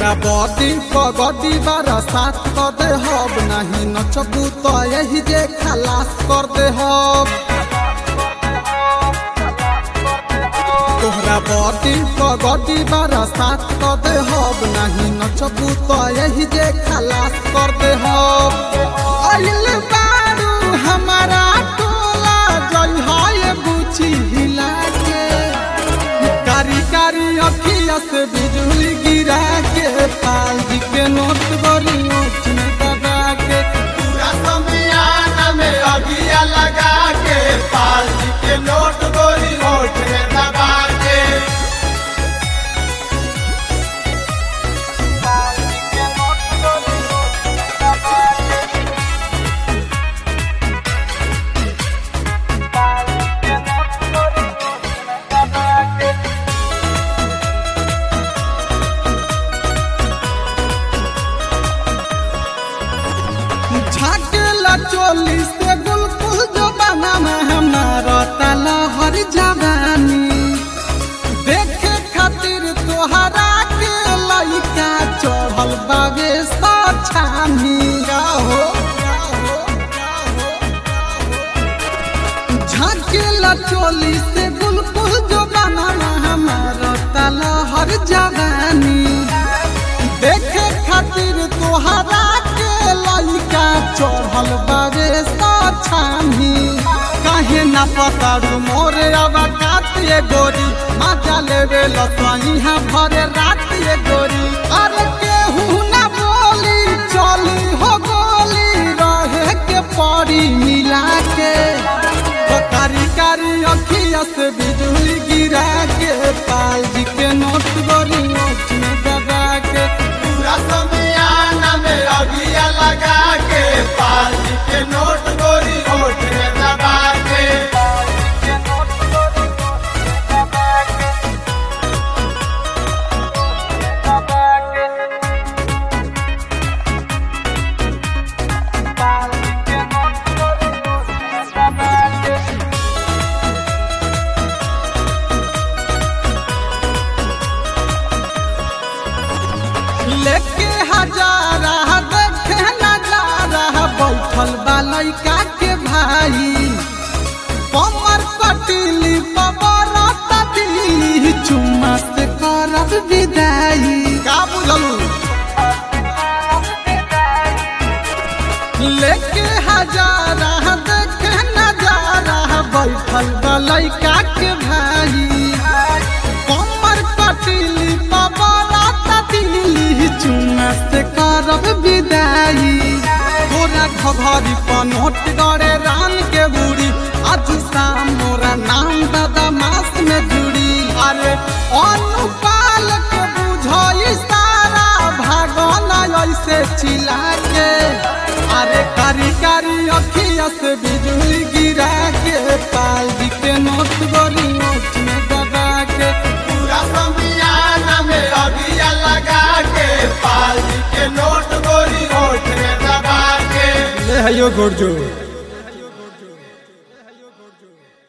तोहरा बॉडी पगडी बारा साथ कर दे हब नहीं नचबू तो यही जे खलास कर दे हब तोहरा बॉडी पगडी बारा साथ कर दे हब नहीं नचबू तो यही जे खलास कर दे हब आइल बारू हमारा टोला जई हाय बुची हिला के कारी कारी अखिया से बिजली गिरा के पाल जी के नोट गोरी नोट में दबा के पूरा समियाना में अगिया लगा के पाल जी के नोट गोरी नोट में दबा के झाकेला चोली से गुलकुल जो बना में हमारा ताला हर जवानी देखे खातिर तोहरा के लइका चढ़ल बागे सछानी हो झाकेला चोली से गुलकुल जो बना में हमारा ताला हर जवानी देखे खातिर तोहरा के लइका चढ़ल बारे साछानी काहे ना पतारू मोरे अब कातिए गोरी मजा लेवे लसही हा भरे रातिए गोरी अरे केहू ना बोली चली हो गोली रहे के पड़ी मिला के ओ कारी कारी अखिया से बिजली गिरा के पाल जी के नोट गोरी नोट में दबा के पूरा समियाना में अगिया लगा के पाल जी के नोट गोरी नोट में दबा के लेके हजारा देखे नजारा बैठल बा लइका के भाई कमर कटिली पबर तबिली चुम्मा से करब विदाई का बुझलू लेके हजारा देखे नजारा बैठल बा लइका के भाई कमर कटिली पबरा ततिली चुना से करब विदाई तोरा घघरी पनोट गड़े रान के बुढ़ी आज शाम मोरा नाम दादा मास में जुड़ी अरे अनुपाल के बुझई सारा भागना ऐसे चिल्ला के अरे कारी कारी अखिया से बिजली गिरा के पाल जी के नोट गोरी नोट में दबा के पूरा समियाना में अगिया लगा के पाल जी के नोट गोरी नोट में दबा के ले हयो गोरजो